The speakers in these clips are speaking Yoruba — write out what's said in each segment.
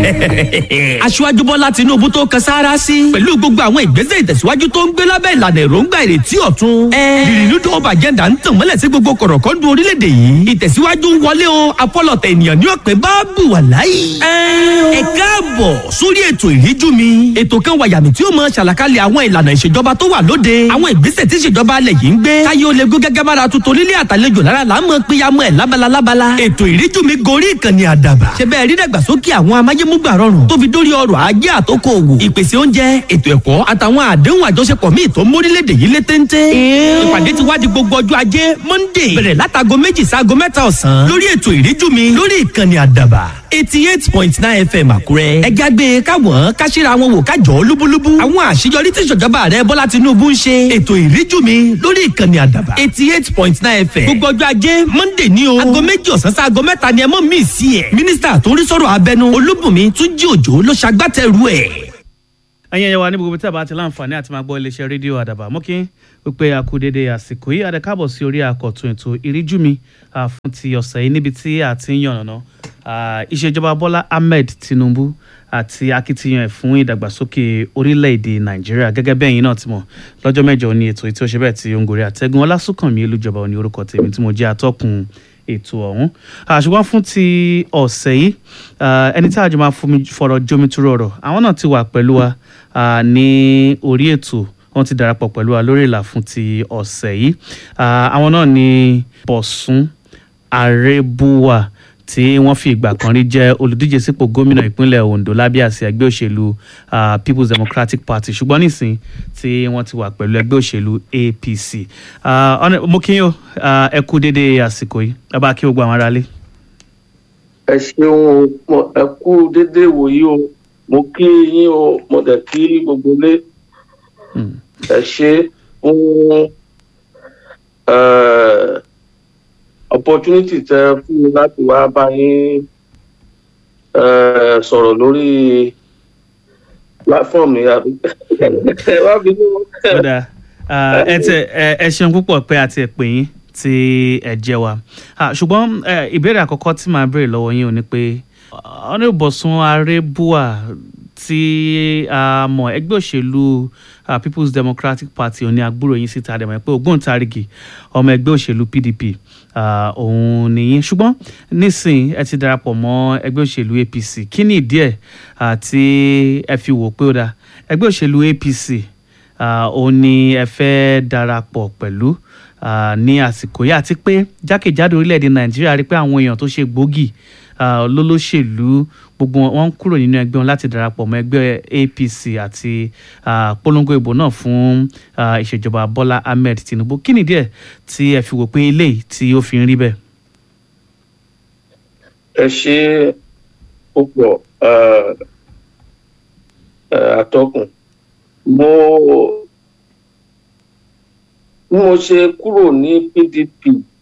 aṣíwájú bọ́lá tinúbú tó kan sáárá sí pẹ̀lú gbogbo àwọn ìgbésẹ̀ ìtẹ̀síwájú tó ń gbé lábẹ́ ìlànà èròǹgbà ìrètí ọ̀tun. ìrìnnúdò ọba àjẹ́ndà ń tàn mọ́lẹ̀ sí gbogbo kọ̀rọ̀kọ́ndù orílẹ̀-èdè yìí ìtẹ̀síwájú ń wọlé o apọ́lọ̀tẹ̀ ènìyàn ní ọ̀pẹ bá bù wà láyé. ẹ káàbọ̀ sórí ètò ìríjú mi ètò kan wà yàmì tí ó mọ ṣàlàkalẹ̀ àwọn ìlànà ìṣèjọba tó wà lóde àwọn ìgbésẹ̀ tí ìṣèjọba alẹ̀ yìí ń gbé káyé ó lè gún gẹ́gẹ́ bára tuntun nílé àtàlejò lára là ń mọ péyàmọ́ ẹ̀ lábala lábala ètò ìríjú mi gorí ìkànnì àdàbà ṣe bẹ́ẹ̀ rí dàgbàsókè àwọn amáyémúgbà rọrùn tó fi dórí ọrọ̀ ajé àtòkò òwò ìpèsè oúnjẹ ètò ẹ̀kọ́ àtàwọn àdéhùn àjọṣepọ̀ míì tó mórílẹ̀‐èdè yìí lé téńté. ìpàdé ti wá di gbogbo ọjọ́ ajé monday bẹ̀rẹ̀ látago méjì sáago mẹ́ta ọ̀sán lórí ètò ìríjú mi lórí ìkànnì àdàbà eighty eight point nine fm àkúrẹ́. ẹ jágbe káwọn káṣíra wọn wò kájọ lúbúlúbú. àwọn àṣeyọrí tí ìṣèjọba rẹ bọ́lá tinubu ń ṣe. ètò ìríjú mi lórí ìkànnì àdàbà eighty eight point nine fm. gbogbo ọjọ́ ajé monday ní o. aago méjì ọ̀sán sí aago mẹ́ta ni ẹ mọ̀ mí sí ẹ̀. mínísítà tó ń rí sọ̀rọ̀ abẹnú olúbùnmi túnjí òjò ló ṣagbátẹrù ẹ̀ ẹ̀yin ẹ̀yẹ wa ní gbogbo tí a bá ti láǹfààní àti máa gbọ́ iléeṣẹ́ rédíò àdàbà mọ́ kí wípé a kú dédé àsìkò yìí àdàkàbọ̀ sí orí àkọ́tún ètò ìríjú mi fún ti ọ̀sẹ̀ yìí níbi tí a ti ń yànnàná ìṣèjọba bọ́lá ahmed tinubu àti akitiyan ẹ̀ fún ìdàgbàsókè orílẹ̀-èdè nàìjíríà gẹ́gẹ́ bẹ́ẹ̀ yín náà ti mọ̀ lọ́jọ́ mẹ́jọ ni ètò tí ó ṣe bẹ́ẹ̀ tí ó ń gorí àtẹ́gùn ọlásùnkànmí elújọba ní orúkọ tèmi tí mo jẹ́ atọ́kùn ètò ọ̀hún ṣùgbọ́n fún ti ọ̀sẹ̀ yìí ẹni tí àjọ máa fọ̀rọ̀ jomitoro ọ̀rọ̀ àwọn náà ti wà pẹ̀lú wa ní orí ètò wọ́n ti darapọ̀ pẹ̀lú wa lórí ìlà fún ti ọ̀sẹ̀ yìí àwọn náà ni bọ̀sùn àrẹ́bùwà tí wọ́n fi ìgbà kan rí jẹ́ olùdíje sípò gómìnà ìpínlẹ̀ ondo lábẹ́ àsíá ẹgbẹ́ òṣèlú uh, people's democratic party ṣùgbọ́n nísìn tí wọ́n ti wà pẹ̀lú ẹgbẹ́ òṣèlú apc uh, mo kí yín o ẹ kú dédé àsìkò yìí ẹ bá kí gbogbo àwọn aráalé. ẹ ṣeun o ẹ kú dédé wòyí o mo kí yín o mo dẹ̀ kí gbogbo ilé ẹ ṣe fún opportunity tẹ fún mi láti wá bá yín sọ̀rọ̀ lórí platform mi àbí ẹ wá bí ní. ẹ tẹ ẹ ṣeun púpọ̀ pé àti ẹ̀ pè yín tí ẹ jẹ́ wa ṣùgbọ́n ìbéèrè àkọ́kọ́ tí màá béèrè lọ́wọ́ yín ò ní pé ọ̀nẹ́bọ̀sùn arẹ́bùà tí a mọ̀ ẹgbẹ́ òṣèlú uh, people's democratic party òní àgbúrò yín síta àdèmọ̀ pé ògbóǹtarìgì ọmọ ẹgbẹ́ òṣèlú pdp òun nìyí ṣùgbọ́n nísìn ẹ ti darapọ̀ mọ́ ẹgbẹ́ òṣèlú apc kí ni ìdí ẹ̀ tí ẹ fi wò pé ó dáa ẹgbẹ́ òṣèlú apc òun ni ẹ fẹ́ darapọ̀ pẹ̀lú ní àsìkò yìí àti pé jákèjádò orílẹ̀-èdè nàìjíríà rí pé àwọn èèyàn tó ṣe gbòógì lólóṣèlú gbogbo wọn kúrò nínú ẹgbẹ́ wọn láti darapọ̀ mọ́ ẹgbẹ́ apc àti polongo ìbò náà fún ìṣèjọba bọ́lá ahmed tinubu kí nìdí ẹ̀ tí ẹ fi wò pé eléyìí tí ó fi ń rí bẹ́ẹ̀. ẹ ṣe púpọ̀ àtọkùn mo bí mo ṣe kúrò ní pdp.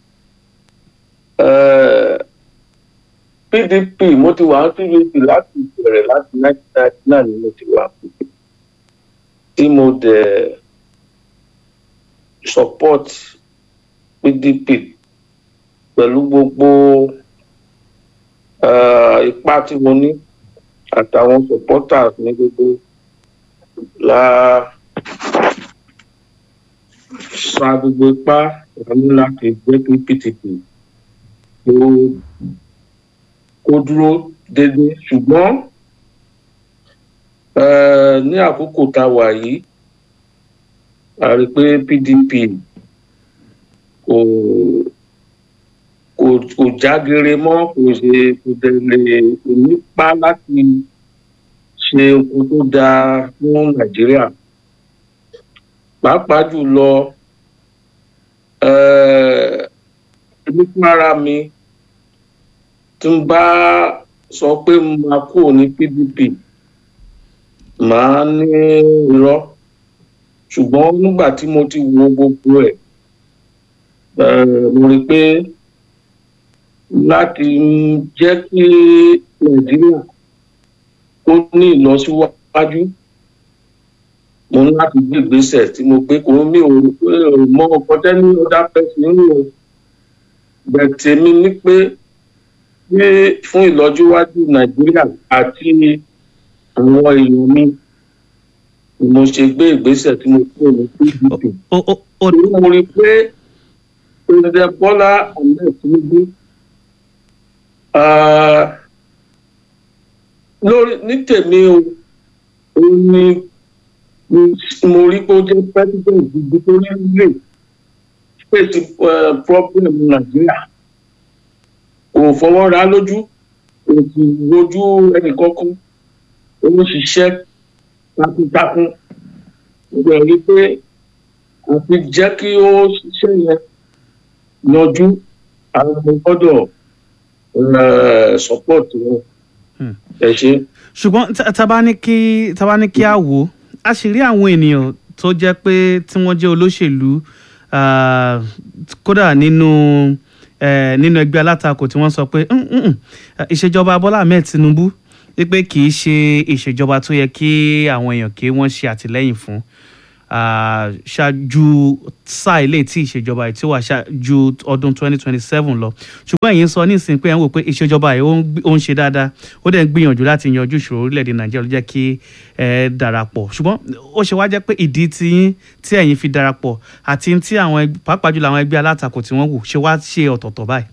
Uh, pdp mo ti wà pdp láti bẹ̀rẹ̀ láti nineteen ninety nine ni mo ti wà pdp tí mo dẹ̀ support pdp pẹ̀lú gbogbo ipá tí mo ní àtàwọn supporters ní gbogbo la sa gbogbo ipá ìrànlọ́ láti jẹ́ kí pdp tó kó dúró déédéé ṣùgbọ́n ní àkókò tá a wà yìí a rí i pé pdp kò kò kò jágere mọ́ kò ṣe kò dẹ̀ lè kò nípa láti ṣe ohun tó dáa fún nàìjíríà pàápàá jùlọ nípa ara mi tí n bá sọ pé mo máa kúrò ní pdp màá ní irọ́ ṣùgbọ́n nígbà tí mo ti wo gbogbo ẹ̀ mo rí i pé láti jẹ́ kí nàìjíríà kó ní ìlọsíwájú mo ní láti gbé ìgbésẹ̀ tí mo gbé kò mí ò mọ ọkọ tẹ́ni ọ̀dà pẹ̀sì nínú bẹ̀tẹ̀ mi ní pé pé fún ìlọsíwájú nàìjíríà àti àwọn èèyàn mi ni mo ṣe gbé ìgbésẹ̀ tí mo kúrò ní pdp ó ó ó torí mo rí i pé president bọ́lá ahmed tinubu ah, lórí ní tèmi o ó ní mo rí pé ó jẹ́ president gidi tó ní lè fèsì eh, problem nàìjíríà kò fọwọ́ ra lójú kò sì rojú ẹnìkankan ó ń ṣiṣẹ́ takuntakun ó bẹ̀ rí pé àti jẹ́ kí ó ṣiṣẹ́ yẹn yanjú àwọn ọmọ gbọ́dọ̀ eh, support wọn Hmm. ẹ ṣe. ṣùgbọ́n tá- tá bá ní kí tá bá ní kí á wò ó a sì rí àwọn ènìyàn tó jẹ́ pé tí wọ́n jẹ́ olóṣèlú ah, kódà nínú eh, nínú ẹgbẹ́ alátakò tí wọ́n sọ pé "Mm, mm, mm, ìṣèjọba Bọ́lá Ahmed Tinubu wípé kì í ṣe ìṣèjọba tó yẹ kí àwọn èèyàn kí wọ́n ṣe àtìlẹ́yìn fún ah, ṣáájú sáà ilé tí ìṣèjọba yìí tí ó wà ṣáájú ọdún 2027 lọ ṣùgbọ́n èyí ń sọ nísìnyí pé ẹ̀ ń wò pé ìṣèjọba yìí ó ń gbé- ó ń ṣe dáadáa ó dẹ̀ ń gbìyànjú láti yanjú ìṣòro orílẹ̀-èdè nàìjíríà ló jẹ́ kí ẹ darapọ̀ ṣùgbọ́n ó ṣe wá jẹ́ pé ìdí tí yín tí ẹ̀yin fi darapọ̀ àti tí àwọn ẹg- pàápàá jùlọ àwọn ẹgbẹ́ alátakò tí wọ́n wù ṣe wá ṣe ọ̀tọ̀ọ̀tọ̀ báyìí.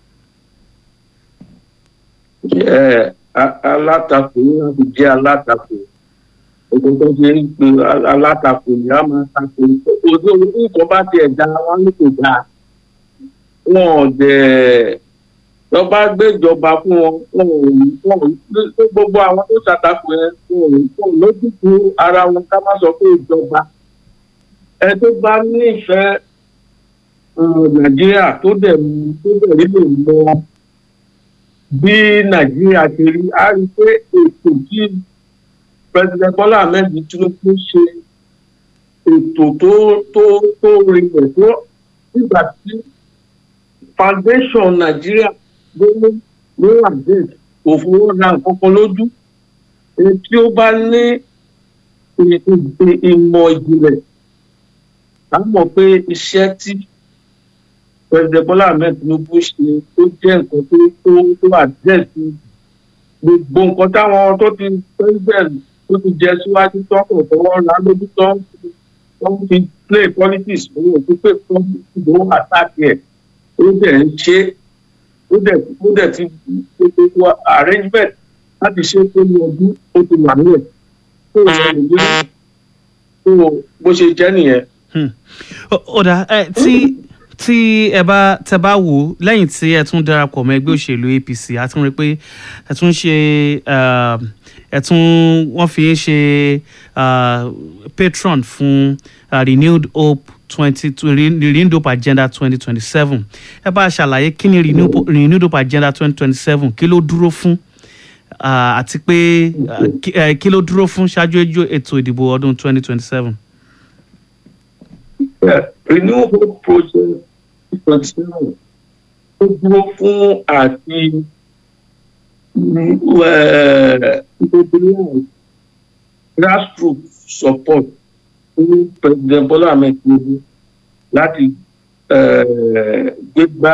ẹ a- alátakò ní láti jẹ́ alátakò ogun tó ṣe ń pe a- alátakò ní a máa takò ojú nǹkan bá tiẹ̀ da wọn ní kò dáa wọn ò dẹ̀ lọ́ba gbéjọba fún wọn wọn ò ní wọn ò ní pé gbogbo àwọn tó ṣàtakò yẹn wọn ò ní wọn ò lójútu ara wọn ká má sọ pé ìjọba ẹ tó bá nífẹ̀ẹ́ um, nàìjíríà tó dẹ̀ mú tó dẹ̀ rí lè mọ bí nàìjíríà ṣe rí a rí i pé ètò tí president bọ́lá ahmed tinubu ṣe ètò tó tó tó rinlẹ̀ tó nígbà tí foundation nàìjíríà ló ló wà dé kò fowó ra nǹkan kan lójú èyí tí ó bá ní ì- ì- ìmọ̀ ìjìnlẹ̀ a mọ̀ pé iṣẹ́ tí president bọ́lá ahmed tinubu ṣe tó jẹ́ nǹkan tó tó tó àdẹ́sí gbogbo nǹkan táwọn tó ti president tó ti jẹ síwájú tọkàn tọwọ́ ra lójú tó ń fi tó ń fi play politics òun ò fi pé politics ló wà sáàkì ẹ̀ ó dẹ̀ ń ṣe ó dẹ̀ ó dẹ̀ ti gbogbo arrangement láti ṣe tó ní ọdún ó ti wà nílẹ̀ tó ń sọ nìyí tó bó ṣe jẹ́ nìyẹn. Hmm. Ó- ó dà ẹ tí tí ẹ bá tẹ bá wò ó lẹ́yìn tí ẹ tún darapọ̀ mọ́ ẹgbẹ́ òṣèlú APC a tún rí i pé ẹ tún ṣe ah, ẹ tún wọ́n fi ń ṣe ah, patron fún ah, renewed hope twenty renewed hope agenda twenty twenty seven ẹ bá a ṣàlàyé kí ni renewed Hope- renewed hope agenda twenty twenty seven kí ló dúró fún ah, àti pé ah, kí- eh, kí ló dúró fún ṣáájú ẹjọ́ ètò ìdìbò ọdún twenty twenty seven. Yeah, renewable project twenty seven ó dúró fún àti ìgbòho grassroots support fún president bola ahmed tinubu láti eh, gbégbá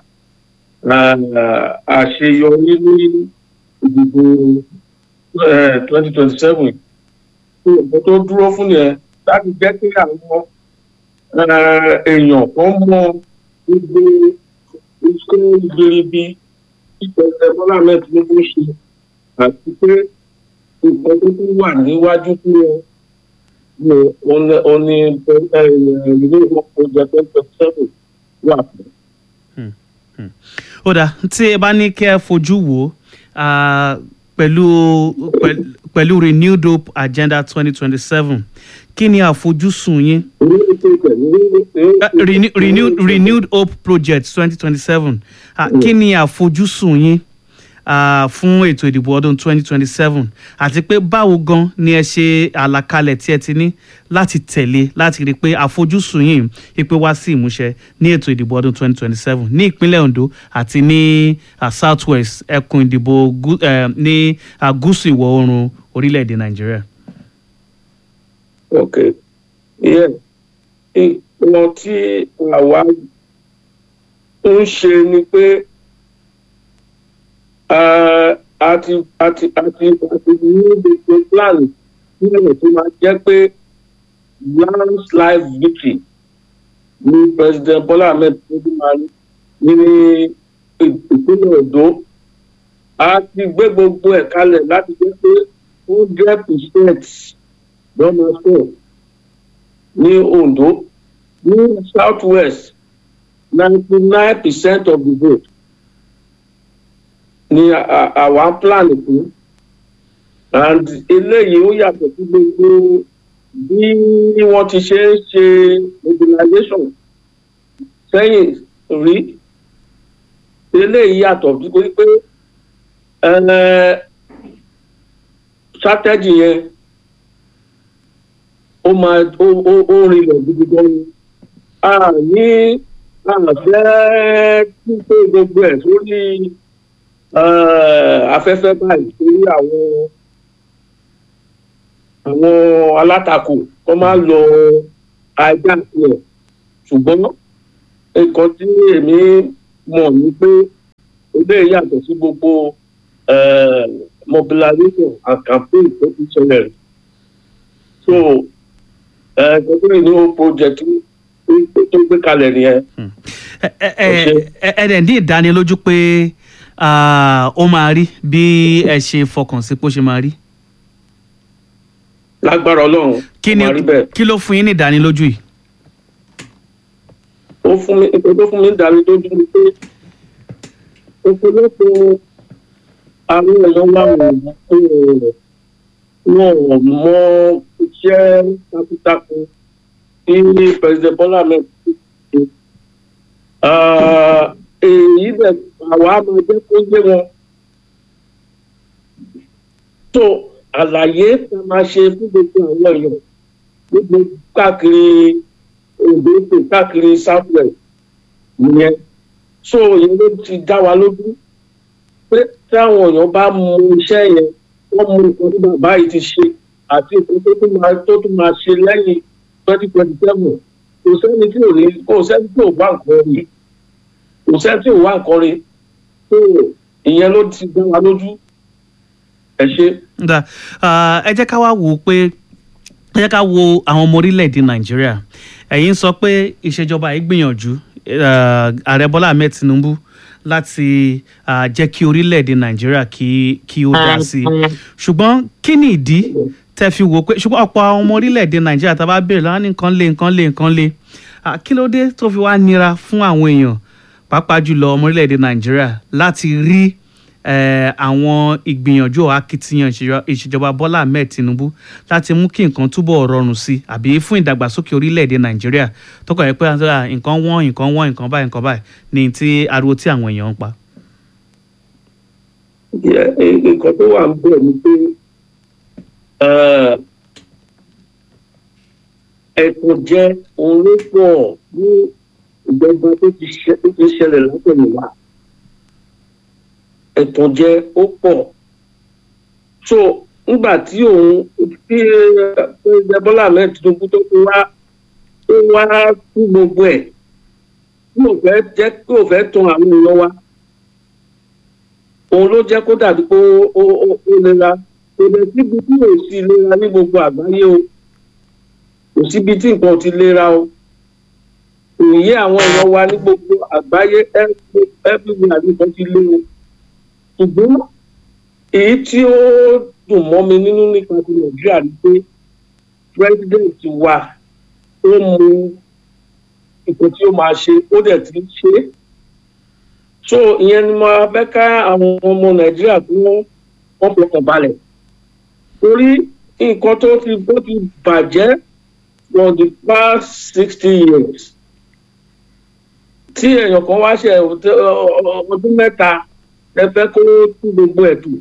eh, àṣeyọrí ní ìdìbò twenty twenty seven tó dúró fún yẹn láti jẹ́ kí àwọn eh, èèyàn kan mọ gbogbo iṣẹ́ ìgbèrèbí tí pẹ̀lẹ́ bọ́lá ahmed tinubu ṣe àti pé nǹkan tó tún wà níwájú fún wọn ní ọ̀nà ọ̀nì ìlú ìwọ̀pọ̀jà twenty twenty seven wà fún. ó dà tí ẹ bá ní kí ẹ fojú wò ó ah, pẹ̀lú pẹ̀lú- pẹ̀lú renewed hope agenda twenty twenty seven kí ni àfojúsùn yín Ah, renew- renewed renewed hope project twenty twenty seven kí ni àfojúsùn yín ah, fún ètò ìdìbò ọdún twenty twenty seven àti pé báwo gan ni ẹ ṣe àlàkalẹ̀ tí ẹ ti ní láti tẹ̀lé láti rí i pé àfojúsùn yìí ipe wá sí ìmúṣẹ ní ètò ìdìbò ọdún twenty twenty seven ní ìpínlẹ̀ Ondo àti ní ah, south west ẹkùn ìdìbò gú- eh, ní ah, gúúsù ìwọ̀ oòrùn orílẹ̀-èdè Nàìjíríà. ok yeah nǹkan tí àwa ń ṣe ni pé Eh, àti àti àti àti ní gbogbo plan nílẹ̀ tó máa jẹ́ pé landslide victory ní president bola ahmed tinubu máa ní ní ìpínlẹ̀ ondo a ti gbé gbogbo ẹ̀ kalẹ̀ láti jẹ́ pé hundred percent lọ́nà sọ̀ ní ondo ní south west ninety nine percent of the vote ni à- àwa ń plan fún and eléyìí ó yàtọ̀ sí gbogbo bí wọ́n ti ṣe ń ṣe mobilization sẹ́yìn rí eléyìí yàtọ̀ nítorí pé eh, strategy yẹn ó máa ó ó ó rinlẹ̀ gidi gan ni a ní àfẹ́ títí gbogbo ẹ̀ sórí eh, afẹ́fẹ́ báyìí torí àwọn àwọn alátakò kọ́ máa lọ ajá tiẹ̀ ṣùgbọ́n nǹkan tí èmi mọ̀ ni pé eléyìí yàtọ̀ sí gbogbo eh, mobilization and campaign tó ti ṣẹlẹ̀ rí. so ẹgbẹ́ ní o project tó- tó gbé kalẹ̀ nìyẹn. ẹ ẹ ẹ ẹ ẹ dẹ̀ ní ìdánilójú pé ah, ó máa rí bí ẹ ṣe fọkàn sí pé ó ṣe máa rí lágbára ọlọ́run kí ó ni máa rí bẹ́ẹ̀. kí ló fún yín ní ìdánilójú yìí. ó fún mi nǹkan tó fún mi dání tó dúró pé ọ̀pọ̀lọpọ̀ àwọn èèyàn wà wọ̀n wọn ò mọ iṣẹ́ takuntakun tí president bola ahmed ṣe Ah, èyí bẹ̀ àwa máa jẹ́ kó yé wọn tó àlàyé tá a máa ṣe fún gbogbo àwọn èèyàn gbogbo káàkiri òde ètò káàkiri southwest nìyẹn so ìyẹn ló ti dá wa lójú pé táwọn èèyàn bá mú iṣẹ́ yẹn wọ́n mú nǹkan tí bàbá yìí ti ṣe àti nǹkan tó tún máa tó tún máa ṣe lẹ́yìn twenty twenty seven kò sẹ́ni tí ò ní kò sẹ́ni tí ò wá nǹkan rí kò sẹ́ni tí ò wá nǹkan rí so ìyẹn ló ti dá wa lójú ẹ ṣe. Nda, ah, ẹ jẹ́ ká wá wò ó pé ẹ jẹ́ ká wo àwọn ọmọ orílẹ̀-èdè nàìjíríà ẹ̀yin sọ pé ìṣèjọba yìí gbìyànjú ah, ààrẹ bọ́lá ahmed tinubu láti ah, jẹ́ kí orílẹ̀-èdè nàìjíríà kí kí ó dá sí i ṣùgbọ́n kí ni ìdí tẹ́ fi wò ó pé ṣùgbọ́n ọ̀pọ̀ àwọn ọmọ orílẹ̀-èdè nàìjíríà tá a bá béèrè lọ́wọ́ ní nǹkan lé nǹkan lé nǹkan lé Ah, kí ló dé tó fi wá nira fún àwọn èèyàn pàápàá jùlọ ọmọ orílẹ̀-èdè nàìjíríà láti rí eh, àwọn ìgbìyànjú or akitiyan ìṣèjọ- ìṣèjọba bọ́lá ahmed tinubu láti mú kí nǹkan túbọ̀ rọrùn sí i àbí fún ìdàgbàsókè orílẹ̀-èdè nàìjíríà tó kọ̀ ẹ́ pé àtúntà nǹkan wọ́n nǹkan wọ́n nǹkan báyìí nǹkan báyìí ní ti ariwo tí àwọn èèyàn ń pa. Yeah, eh, nǹkan tó wà ń bẹ̀ ni pé eh, ẹ̀kọ́ jẹ́ òun ló pọ̀ ní ìjọba tó ti ṣẹ- tó ti ṣẹlẹ̀ látọ̀yìnwá ẹ̀tàn jẹ́ ó pọ̀ so nígbà tí òun tí president Bọ́lá Ahmed Tinubu tó fi wá tó wá sí gbogbo ẹ̀ tí ò fẹ́ jẹ́ tí ò fẹ́ tan àwọn èèyàn wa òun ló jẹ́ kó dàbí pé ó ó ó ó lera kò dẹ̀ síbi tí ò sí lera ní gbogbo àgbáyé o kò síbi tí nǹkan ò ti lera o òye àwọn èèyàn wa ní gbogbo àgbáyé everywhere ní nǹkan ti lé o ṣùgbọ́n èyí tí ó dùn mọ́ mi nínú nípa ti nàìjíríà ni pé president wa ó mú nǹkan tí ó máa ṣe ó dẹ̀ ti ń ṣe é so ìyẹn ni mo fẹ́ ká àwọn ọmọ nàìjíríà tí wọ́n wọ́n fọkàn balẹ̀ torí nǹkan tó ti bó ti bàjẹ́ for the past sixty years tí èèyàn kan wá ṣe ọdún mẹ́ta ẹ fẹ́ kó tún gbogbo ẹ̀ tù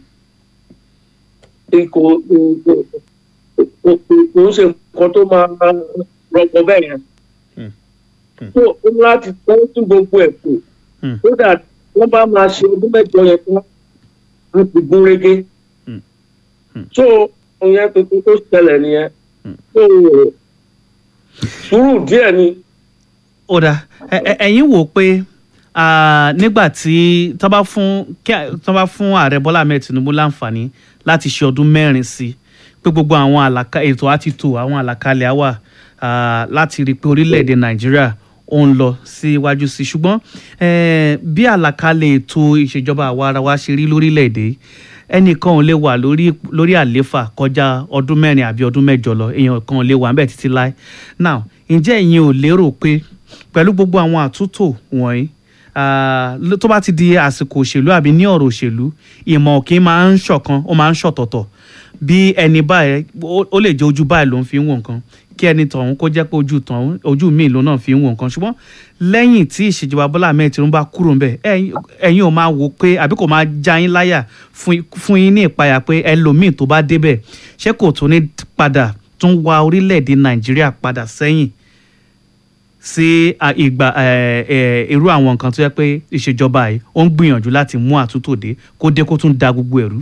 kò kò kò ń ṣe nǹkan tó máa rọpò bẹ́ẹ̀ yẹn so ó ní láti tún gbogbo ẹ̀ tù so that wọ́n bá máa ṣe ọdún mẹ́jọ yẹn tán wọ́n ti gún régé so ìyẹn tuntun tó ṣẹlẹ̀ nìyẹn so sùúrù díẹ̀ ni. ó dà ẹ- ẹ- ẹ̀yin wò ó pé ah, nígbà tí tó bá fún kí- tó bá fún ààrẹ bọ́lá ahmed tinubu láǹfààní láti ṣe ọdún mẹ́rin sí pé gbogbo àwọn àlàkà ètò àti tò àwọn àlàkalẹ̀ á wà ah, láti rí i pé orílẹ̀-èdè nàìjíríà ó ń lọ síwájú sí i ṣùgbọ́n eh, bí àlàkalẹ̀ ètò ìṣèjọba àwa ara wa ṣe rí lórílẹ̀-èdè yìí, ẹnìkan ò lè wà lórí lórí àléfà kọjá ọdún mẹ́rin àbí ọdún mẹ́jọ lọ èèyàn kan ò lè wà ńbẹ̀ títí láé now ǹjẹ́ ẹ̀yin ò lérò pé pẹ̀lú gbogbo àwọn àtúntò wọ̀nyí ah, ló- tó bá ti di àsìkò òṣèlú àbí ní ọ̀rọ̀ òṣèlú ìmọ̀ kì í máa ń ṣọ̀kan ó máa ń ṣọ̀tọ̀tọ̀ bí ẹni báyìí ó ó lè jẹ́ ojú báyìí ló ń fi ń wò nǹkan kí ẹni tọ̀hún kó jẹ́ pé ojú tọ̀hún ojú míì ló náà fi ń wò nǹkan ṣùgbọ́n lẹ́yìn tí ìṣèjọba Bọ́lá Ahmed Tinubu bá kúrò ń bẹ̀ ẹ̀yin ẹ̀yin ò máa wò pé àbí kò máa já yín láyà fún fún yín ní ìpayà pé ẹlòmíì tó bá débẹ̀ ṣé kò tún ní padà tún wa orílẹ̀-èdè Nàìjíríà padà sẹ́yìn sí à, ìgbà ẹ, ẹ, irú àwọn nǹkan tó yẹ pé ìṣèjọba yìí ó ń gbìyànjú láti mú àtúntò dé kó dé kó tún da gbogbo ẹ̀rú.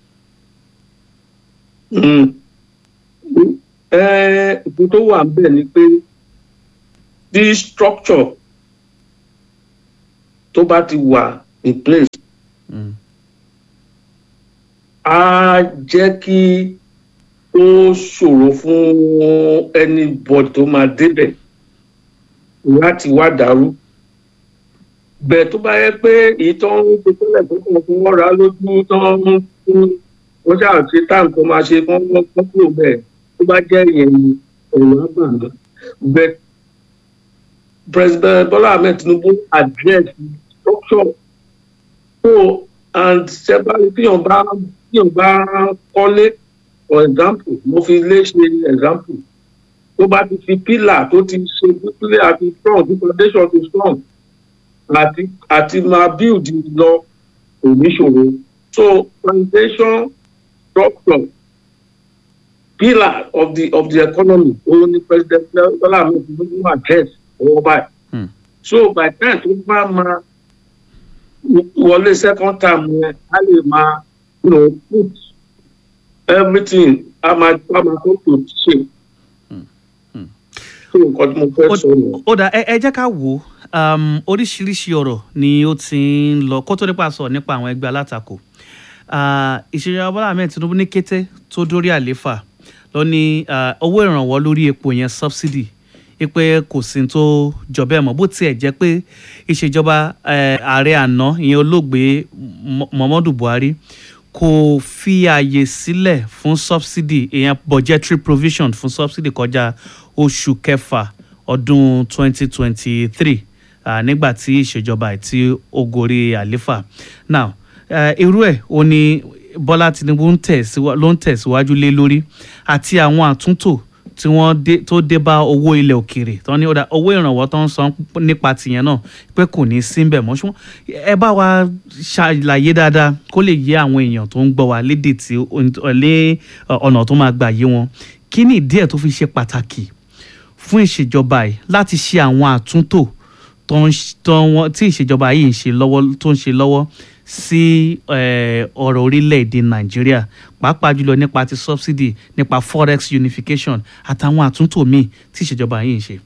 Mm. Eh, ìpín tó wà níbẹ̀ ni pé the structure tó bá ti wà in place Mm. á jẹ́ kí ó ṣòro fún anybody tó máa débẹ̀ láti wá dàrú bẹ́ẹ̀ tó bá yẹ pé èyí tó ń ṣe tẹ́lẹ̀ tó kàn fún wọ́n ra lójú tó ń fún wọ́n ṣáà ṣe táǹkì tó máa ṣe kán kán kúrò bẹ́ẹ̀ tó bá jẹ́ ìyẹn ni ẹ̀rọ àgbàdo bẹ́ẹ̀ president Bola Ahmed Tinubu address structure so and ṣẹ́bàá tíyàn bá tíyàn bá kọ́lé for example mo fi lé ṣe example tó bá ti fi pillar tó ti ṣe pillar àti strong tí foundation ti strong àti àti máa build lọ kò ní ṣòro so foundation structure pillar of the of the economy òun ni president Bola Ahmed Tinubu address ọwọ́ báyìí Hmm. so by the time tó bá máa wọlé second term yẹn a lè máa you know, put everything a máa a máa tó tó ṣe. hmm. so nǹkan tí mo fẹ́ sọ nù. ó dà ẹ ẹ jẹ́ ká wò ó um, oríṣiríṣi ọ̀rọ̀ ni ó ti ń lọ kó tó nípa sọ nípa àwọn ẹgbẹ́ alátakò Ah, ìṣèjọba Bọ́lá Ahmed Tinubu ní kété tó dórí àléfà lọ ní ah, owó ìrànwọ́ lórí epo yẹn subsidy pé kò sí ní tó jọ bẹ́ẹ̀ mọ́ bó tiẹ̀ jẹ́ pé ìṣèjọba eh, ààrẹ àná ìyẹn olóògbé Mu- Muhammadu Buhari kò fi ààyè sílẹ̀ fún subsidy ìyẹn budgetary provision fún subsidy kọjá oṣù kẹfà ọdún 2023 ah, nígbà tí ìṣèjọba ẹ̀ tí ó gorí àléfà now eh, irú ẹ̀ ó ní Bọ́lá Tinubu ń tẹ̀síwá- ló ń tẹ̀síwájú lé lórí àti àwọn àtúntò tí wọ́n dé tó dé bá owó ilẹ̀ òkèèrè tó ní ó dá owó ìrànwọ́ tó ń san nípa tìyẹn náà pé kò ní sí bẹ̀ mọ́ ṣùgbọ́n ẹ bá wa ṣàlàyé dáadáa kó lè yé àwọn èèyàn tó ń gbọ́ wa lédè tí ó- lé ọ̀nà tó máa gbà yé wọn kí ni ìdí ẹ̀ tó fi ṣe pàtàkì fún ìṣèjọba yìí láti ṣe àwọn àtúntò tó ń ṣ- tó wọ́n- tí ìṣèjọba yìí ń ṣe lọ́wọ́ tó ń ṣe lọ́wọ́ sí eh, ọ̀rọ̀ orílẹ̀-èdè nàìjíríà pàápàá jùlọ nípa ti subsidy nípa forex unification àtàwọn àtúntò míì tí ìṣèjọba yìí ń ṣe.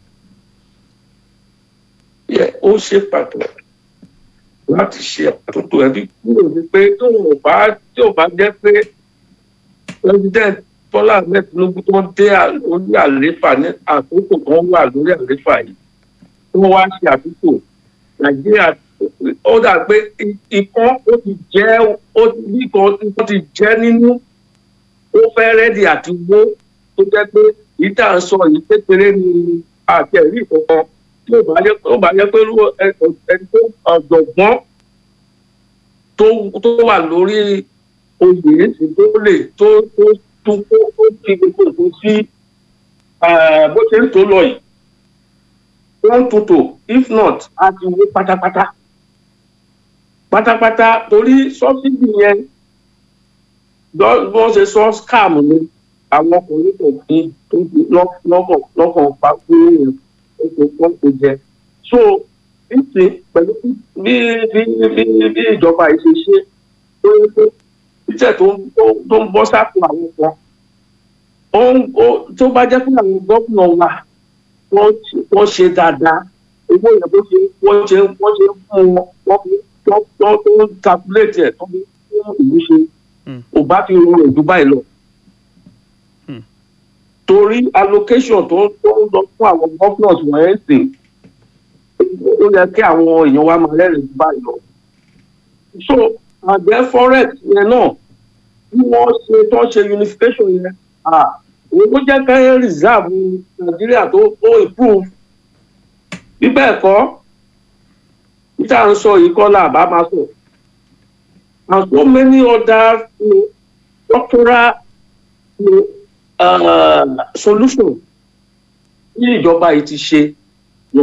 yẹ ó ṣe pàtàkì láti ṣe àtúntò ẹbí kúrò ní pé tó ò bá tí ò bá jẹ́ pé president Bọ́lá Ahmed Tinubu tó ń dé à- orí àléfà ní àkókò kan wà lórí àléfà yìí tó wá ṣe àtúntò Nàìjíríà ó dà pé i- ikán ó ti jẹ́ ó ti bí kan ikán ti jẹ́ nínú ó fẹ́ rẹ́dì àti wó tó jẹ́ pé yìí tá à ń sọ yìí kékeré ni àti ẹ̀rí ìkọ̀kan tí ó bá yẹ tó bá yẹ pé irú ẹ- ẹ- ẹni tó ọ̀jọ̀gbọ́n tó tó wà lórí oyè èsì tó lè tó tó tún kó tó fi gbogbo nǹkan sí eh, bó ṣe ń tó lọ yìí wọ́n ń tuntò if not a ti wó pátápátá pátápátá torí sọ́sídì yẹn lọ́- bí wọ́n ṣe sọ scam ni àwọn ọkùnrin kò fi tó fi lọ́- lọ́kàn lọ́kàn pa fún èèyàn ètò wọn kò jẹ so nísìn pẹ̀lú bí bí bí bí ìjọba yìí ṣe ṣe tó yẹ pé iṣẹ́ tó ń tó- tó ń bọ́ sápò àwọn kan ó ń ó tó bá jẹ́ pé àwọn gómìnà wa wọ́n ṣe- wọ́n ṣe dáadáa owó yẹn bó ṣe wọ́n ṣe wọ́n ṣe fún wọn wọ́n fi tó tó tó ń calculate ẹ̀ tó fi fún ìlú ṣe Hmm. ò bá ti rọrùn jù báyìí lọ. Hmm. torí allocation tó tó ń lọ fún àwọn governors wọ̀nyẹn sìn ó yẹ kí àwọn èèyàn wa máa rẹ́rìn jù báyìí lọ. so àgbẹ̀ forex yẹn náà bí wọ́n ṣe tó ṣe unification yẹn ah òun ló jẹ́ kẹ́hìn reserve nàìjíríà tó tó improve bí bẹ́ẹ̀ kọ́ níta ń sọ yìí kọ́ là bá máa sọ and so many other you know, structural you know, uh, solutions tí ìjọba yìí ti ṣe So,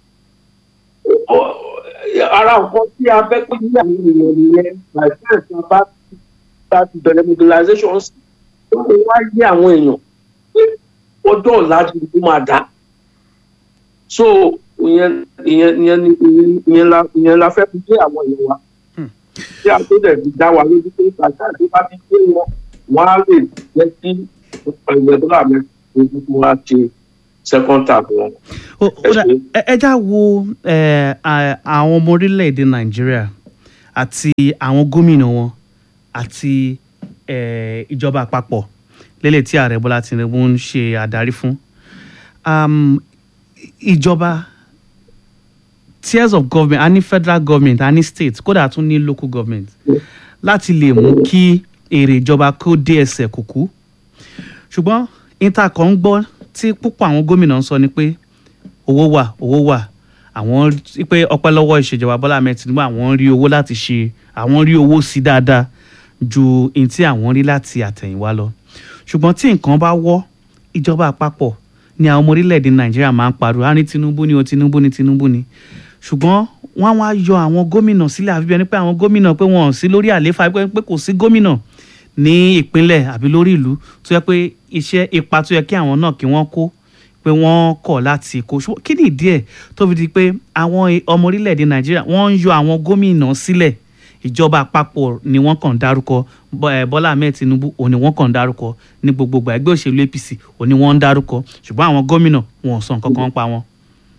ó- ara nǹkan tí a fẹ́ pé ní àwọn èèyàn nìyẹn by the time tí a bá bá ti bẹ̀rẹ̀ mobilization sí ó lè wá yé àwọn èèyàn pé ọjọ́ ọ̀la ti kú máa dá so ìyẹn ìyẹn ìyẹn ni ìyẹn- ìyẹn la ìyẹn la fẹ́ fi dé àwọn èèyàn wa tí a tó dẹ̀ fi dá wa lójú pé pàṣẹ àti bá ti gbé wọn wọn á lè jẹ́ kí ẹgbẹ́ dọ́là mẹ́rin ojú wa ṣe second tap wọn. Ó- ó dà- ẹ ẹ já wo ẹ, à- àwọn ọmọ orílẹ̀-èdè nàìjíríà àti àwọn gómìnà wọn àti ẹ, ìjọba àpapọ̀ lélẹ̀ tí ààrẹ bọ́lá tinubu ń ṣe àdarí fún um, ìjọba tiers of government a ní federal government a ní state kódà a tún ní local government láti lè mú kí èrè ìjọba kó dé ẹsẹ̀ kúkú ṣùgbọ́n intaco ń gbọ́ tí púpọ̀ àwọn gómìnà ń sọ ni pé owó wà owó wà àwọn rí pé ọpẹ́ lọ́wọ́ ìṣèjọba bọ́lá ahmed tinubu àwọn rí owó láti ṣe àwọn rí owó sí dáadáa ju ohun tí àwọn rí láti àtẹ̀yìnwá lọ ṣùgbọ́n tí nǹkan bá wọ́ ìjọba àpapọ̀ ni àwọn ọmọ orílẹ̀-èdè nàìjíríà máa ń pariwo á ní tinubu ni o tinubu ni tinubu ni ṣùgbọ́n wọ́n á wá yọ àwọn gómìnà sílẹ̀ àfi bí ẹni pé àwọn gómìnà pé wọn ò sí lórí àlééfà pé pé kò sí gómìnà ní ìpínlẹ̀ àbí lórí ìlú tó yẹ pé iṣẹ́ ipa tó yẹ kí àwọn náà kí wọ́n kó pé wọ́n kọ̀ láti kó ṣùgbọ́n kí ni ìdí ẹ̀ tó fi di pé àwọn ọmọ orílẹ̀-èdè nàìjíríà wọ́n ń yọ àwọn gómìnà sílẹ̀ ìjọba àpapọ̀ ni wọ́n kàn ń dárúkọ Bọ́- eh, bọ́lá ahmed tinubu òun ni wọ́n kàn ń dárúkọ ní gbogbogbò ẹgbẹ́ òṣèlú apc òun ni wọ́n ń dárúkọ ṣùgbọ́n àwọn gómìnà wọn ò sọ nǹkan kan pa wọn.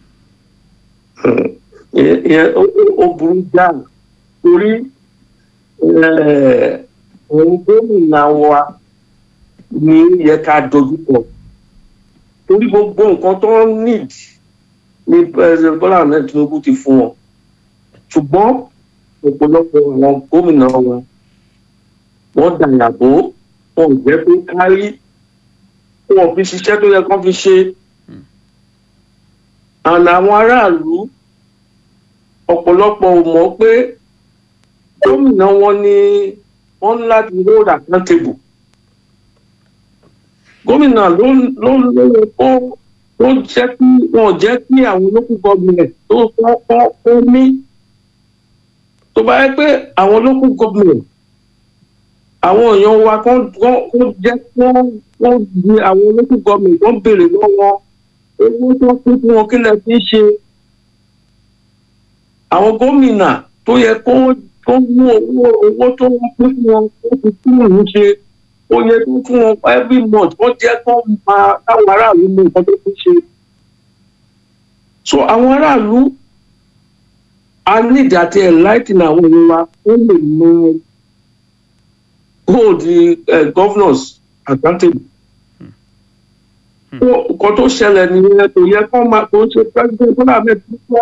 ìyẹn ìyẹn ó- ó- ó burú jáà torí eh, òun gómìnà wa ni ó yẹ ká dojúkọ torí gbogbo nǹkan tó ń need ní president Bọ́lá Ahmed Tinubu ti fún wọn ṣùgbọ́n ọ̀pọ̀lọpọ̀ àwọn gómìnà wọn wọ́n dàyàbò wọn ò jẹ́ pé kárí wọn ò fi ṣiṣẹ́ tó yẹ kán fi ṣe àná àwọn aráàlú ọ̀pọ̀lọpọ̀ ò mọ̀ pé gómìnà wọn ni wọ́n ní láti hold accountable gómìnà ló ló ló yẹ kó ló jẹ́ kí wọn jẹ́ kí àwọn local government tó kọ́ kọ́ kó ní tó bá yẹ pé àwọn local government àwọn èèyàn wa kán kán kó jẹ́ kó kó di àwọn local government kán béèrè lọ́wọ́ owó tó kún fún wọn kí lẹ fi ń ṣe àwọn gómìnà tó yẹ kó tó mú owó owó tó ń pín fún wọn tó fi tún ìlú ṣe ó yẹ kó fún wọn every month wọ́n jẹ́ kó máa káwọn aráàlú mú nǹkan tó fi ṣe. so àwọn aráàlú a need àti enlighten àwọn èèyàn wa ó lè mọ hold the uh, governors accountable. nǹkan tó ṣẹlẹ̀ nìyẹn kò yẹ kó máa kó ṣe president Bọ́lá Ahmed Tinubu